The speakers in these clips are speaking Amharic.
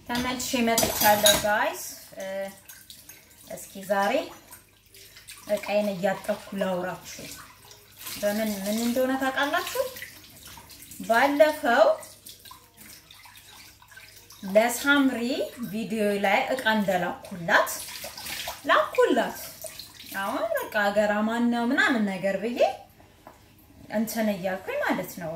ተመልሼ መጥቻለሁ ጋይስ። እስኪ ዛሬ እቃዬን እያጠብኩ ላውራችሁ። በምን ምን እንደሆነ ታውቃላችሁ? ባለፈው ለሳምሪ ቪዲዮ ላይ እቃ እንደላኩላት ላኩላት። አሁን በቃ ሀገር አማን ነው ምናምን ነገር ብዬ እንትን እያልኩኝ ማለት ነው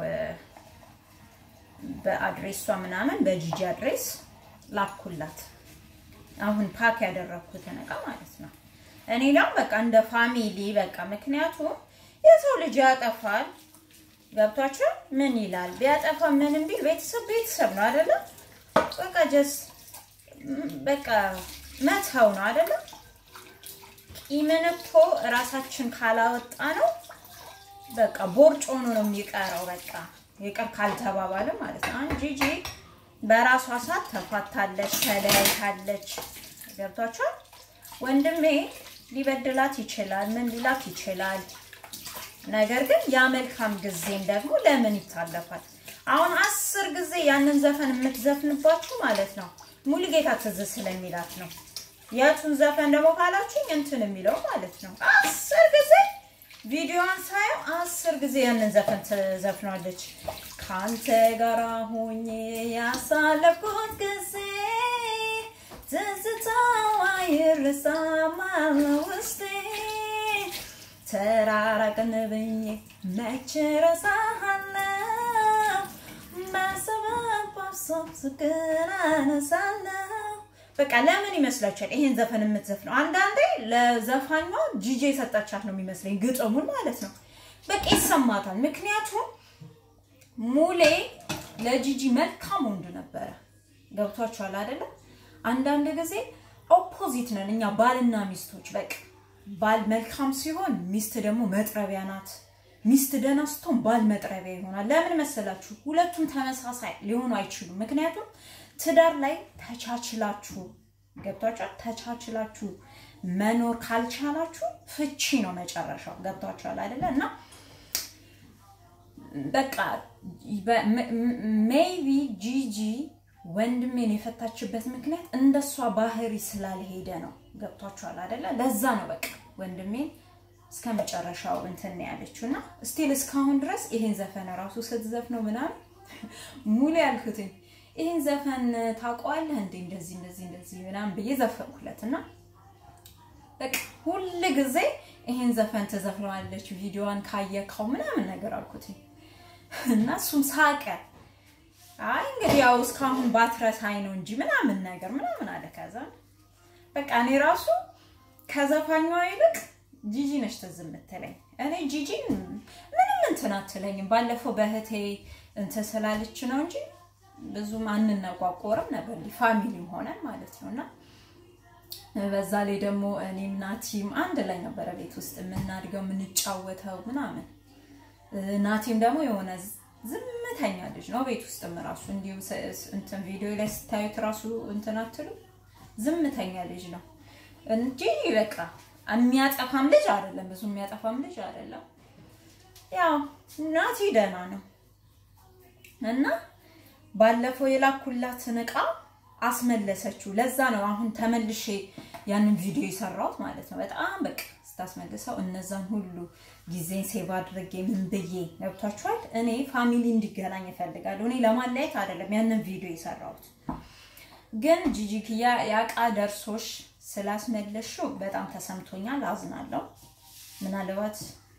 በአድሬሷ ምናምን በጂጂ አድሬስ ላኩላት። አሁን ፓክ ያደረኩትን እቃ ማለት ነው። እኔ ላም በቃ እንደ ፋሚሊ በቃ ምክንያቱም የሰው ልጅ ያጠፋል። ገብቷችሁ ምን ይላል ቢያጠፋ ምንም ቢል ቤተሰብ ቤተሰብ ነው አይደለም? በቃ ጀስ በቃ መተው ነው አይደለም? ቂምን እኮ እራሳችን ካላወጣ ነው በቃ ቦርጭ ሆኖ ነው የሚቀረው። በቃ ይቅር ካልተባባለ ማለት ነው። አሁን ጂጂ በራሷ ሰዓት ተፋታለች፣ ተለያይታለች። ገብቷችኋል? ወንድሜ ሊበድላት ይችላል፣ ምን ሊላት ይችላል። ነገር ግን ያ መልካም ጊዜም ደግሞ ለምን ይታለፋል? አሁን አስር ጊዜ ያንን ዘፈን የምትዘፍንባችሁ ማለት ነው ሙሉጌታ ትዝ ስለሚላት ነው። የቱን ዘፈን ደግሞ ካላችሁኝ እንትን የሚለው ማለት ነው አስር ጊዜ ቪዲዮዋን ሳየው አስር ጊዜ ያንን ዘፈን ትዘፍናለች። ካንተ ጋር ሆኜ ያሳለፍኩት ጊዜ ትዝታው አይረሳም ውስጤ ተራራቅን ብዬ መች ረሳሃለሁ በሰበብ አብሶብ ስቅን አነሳለሁ። በቃ ለምን ይመስላችኋል ይሄን ዘፈን የምትዘፍነው? አንዳንዴ ለዘፋኟ ጂጂ የሰጠቻት ነው የሚመስለኝ ግጥሙን ማለት ነው። በቃ ይሰማታል። ምክንያቱም ሙሌ ለጂጂ መልካም ወንድ ነበረ። ገብቷችኋል አይደለም? አንዳንድ ጊዜ ኦፖዚት ነን እኛ ባልና ሚስቶች። በቃ ባል መልካም ሲሆን ሚስት ደግሞ መጥረቢያ ናት። ሚስት ደህና ስትሆን ባል መጥረቢያ ይሆናል። ለምን መሰላችሁ? ሁለቱም ተመሳሳይ ሊሆኑ አይችሉም። ምክንያቱም ትዳር ላይ ተቻችላችሁ ገብቷችኋል። ተቻችላችሁ መኖር ካልቻላችሁ ፍቺ ነው መጨረሻው። ገብቷችኋል አይደለ? እና በቃ ሜይቢ ጂጂ ወንድሜን የፈታችበት ምክንያት እንደሷ ባህሪ ስላልሄደ ነው። ገብቷችኋል አይደለ? ለዛ ነው በቃ ወንድሜን እስከ መጨረሻው እንትን ነው ያለችው እና ስቲል እስካሁን ድረስ ይሄን ዘፈን ራሱ ስትዘፍነው ምናምን ሙሉ ያልኩትኝ ይህን ዘፈን ታውቀዋለህ እንዴ? እንደዚህ እንደዚህ እንደዚህ ምናምን ብዬ ዘፈንኩለት እና በቃ ሁል ጊዜ ይሄን ዘፈን ትዘፍነዋለች ቪዲዮዋን ካየካው ምናምን ነገር አልኩት እና እሱም ሳቀ። አይ እንግዲህ ያው እስካሁን ባትረሳኝ ነው እንጂ ምናምን ነገር ምናምን አለ። ከዛ በቃ እኔ ራሱ ከዘፋኟ ይልቅ ጂጂ ነች ትዝ የምትለኝ። እኔ ጂጂን ምንም እንትን አትለኝም። ባለፈው በእህቴ እንትን ስላለች ነው እንጂ ብዙም አንነቋቆርም ነበር ፋሚሊም ሆነን ማለት ነው። እና በዛ ላይ ደግሞ እኔም ናቲም አንድ ላይ ነበረ ቤት ውስጥ የምናድገው የምንጫወተው ምናምን። ናቲም ደግሞ የሆነ ዝምተኛ ልጅ ነው። ቤት ውስጥም ራሱ እንዲሁ እንትን ቪዲዮ ላይ ስታዩት ራሱ እንትን አትሉ ዝምተኛ ልጅ ነው እንጂ በቃ የሚያጠፋም ልጅ አይደለም፣ ብዙ የሚያጠፋም ልጅ አይደለም። ያው ናቲ ደህና ነው እና ባለፈው የላኩላትን እቃ አስመለሰችው። ለዛ ነው አሁን ተመልሼ ያንን ቪዲዮ የሰራሁት ማለት ነው። በጣም በቃ ስታስመልሰው እነዛን ሁሉ ጊዜን ሴቭ አድርጌ ምን ብዬ ገብቷችኋል። እኔ ፋሚሊ እንዲገናኝ እፈልጋለሁ። እኔ ለማለያየት አይደለም ያንን ቪዲዮ የሰራሁት። ግን ጂጂክያ ያቃ ደርሶሽ ስላስመለሽው በጣም ተሰምቶኛል፣ አዝናለሁ። ምናልባት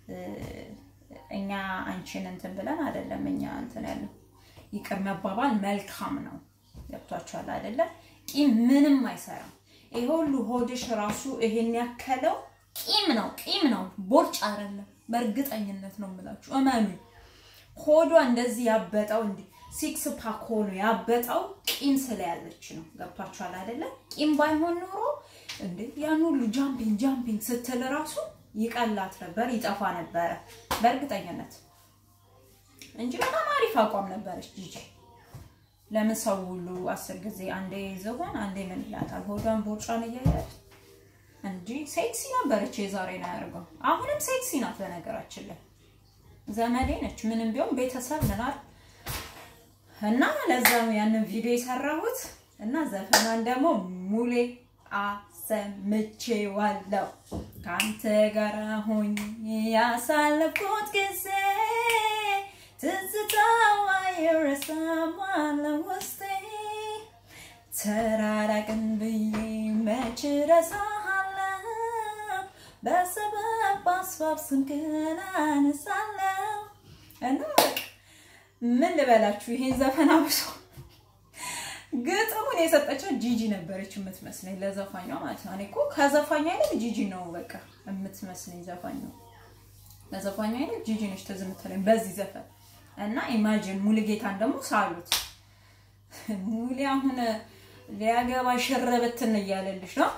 እኛ አንቺን እንትን ብለን አይደለም እኛ እንትን ያለው ይቅር መባባል መልካም ነው። ገብቷችኋል አይደለ? ቂም ምንም አይሰራም። ይሄ ሁሉ ሆድሽ ራሱ ይሄን ያከለው ቂም ነው፣ ቂም ነው፣ ቦርጭ አይደለም። በእርግጠኝነት ነው የምላችሁ፣ እመኑ። ሆዷ እንደዚህ ያበጠው እንዲህ ሲክስ ፓክ ሆኖ ያበጠው ቂም ስለያዘች ነው። ገብቷችኋል አይደለ? ቂም ባይሆን ኖሮ እንዴ ያን ሁሉ ጃምፒንግ ጃምፒንግ ስትል ራሱ ይቀላት ነበር፣ ይጠፋ ነበረ በእርግጠኝነት እንጂ በጣም አሪፍ አቋም ነበረች ጂጂ። ለምን ሰው ሁሉ አስር ጊዜ አንዴ ዝሆን አንዴ ምን ይላታል? ሆዷን ቦርጫን እያያል እንጂ ሴክሲ ነበረች። የዛሬ ነው ያደርገው። አሁንም ሴክሲ ናት። በነገራችን ላይ ዘመዴ ነች። ምንም ቢሆን ቤተሰብ ምናል እና ለዛ ነው ያንን ቪዲዮ የሰራሁት። እና ዘፈኗን ደግሞ ሙሌ አሰምቼዋለሁ። ከአንተ ጋር ሆኜ ያሳለፍኩት ጊዜ ትዝታው አይረሳም አለ ውስጤ ተራራቅን ብዬ መች ረሳሃለሁ በሰበብ በአስባብ ስምህን አነሳለሁ እና በቃ ምን ልበላችሁ ይሄን ዘፈን አብሶ ግጥሙን የሰጠችው ጂጂ ነበረች የምትመስለኝ ለዘፋኟ ማለት ነው። እኔ እኮ ከዘፋኟ ይልቅ ጂጂ ነው በቃ የምትመስለኝ ዘፋኝ ነው። ለዘፋኟ ይልቅ ጂጂ ነች ትዝ የምትለኝ በዚህ ዘፈን እና ኢማጂን ሙሉጌታን ደግሞ ሳሉት ሙሌ አሁን ሊያገባ ሽረበትን እያለልሽ ነው።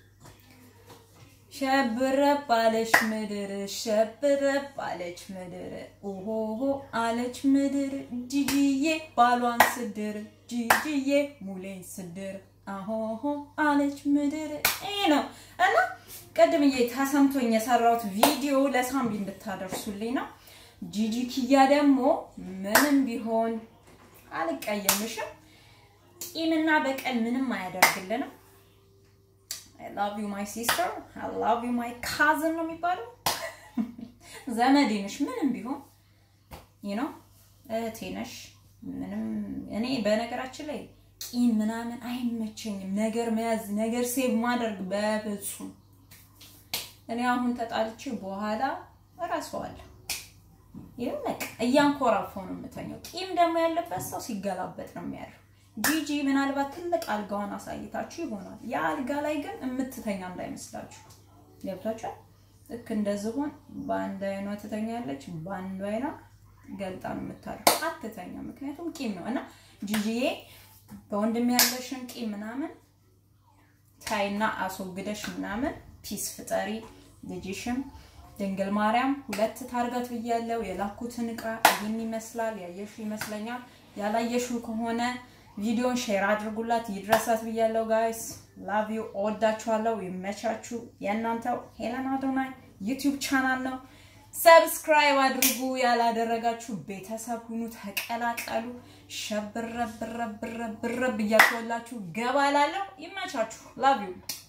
ሸብረብ አለች ምድር ሸብረብ አለች ምድር ኦሆሆ አለች ምድር ጂጂዬ ባሏን ስድር ጂጂዬ ሙሌን ስድር አሆሆ አለች ምድር ይሄ ነው እና ቅድምዬ ተሰምቶኝ የሰራሁት ቪዲዮ ለሳምቢ እንድታደርሱልኝ ነው። ጂጂ ኪያ ደግሞ ምንም ቢሆን አልቀየምሽም። ቂምና በቀል ምንም አያደርግልንም። አይ ላቭ ዩ ማይ ሲስተር አይ ላቭ ዩ ማይ ካዝን ነው የሚባለው። ዘመዴ ነሽ ምንም ቢሆን ዩ ኖ እህቴ ነሽ። ምንም እኔ በነገራችን ላይ ቂም ምናምን አይመቸኝም። ነገር መያዝ ነገር ሴቭ ማድረግ በፍጹም እኔ አሁን ተጣልቼ በኋላ እረሳዋለሁ። ይሄን በቃ እያንኮራፋው ነው የምተኛው። ቂም ደግሞ ያለበት ሰው ሲገላበጥ ነው የሚያደርገው። ጂጂ ምናልባት ትልቅ አልጋዋን አሳይታችሁ ይሆናል። ያ አልጋ ላይ ግን የምትተኛ እንዳይመስላችሁ ገብቷችኋል። ልክ እንደ ዝሆን በአንድ አይኗ ትተኛለች፣ በአንዱ አይኗ ገልጣ ነው የምታደርገው። አትተኛ፣ ምክንያቱም ቂም ነው እና ጂጂዬ በወንድም ያለሽን ቂም ምናምን ታይና አስወግደሽ ምናምን ፒስ ፍጠሪ። ልጅሽም ድንግል ማርያም ሁለት ታርጋት ብያለው። የላኩትን እቃ ይህን ይመስላል። ያየሹ ይመስለኛል። ያላየሹ ከሆነ ቪዲዮን ሼር አድርጉላት ይድረሳት ብያለው። ጋይስ ላቭ ዩ እወዳችኋለሁ። ይመቻችሁ። የእናንተው ሄለን አዶናይ ዩቲዩብ ቻናል ነው። ሰብስክራይብ አድርጉ። ያላደረጋችሁ ቤተሰብ ሁኑ፣ ተቀላቀሉ። ሸብረብረብረብረብ እያልኩላችሁ ገባ ላለሁ። ይመቻችሁ። ላቭ ዩ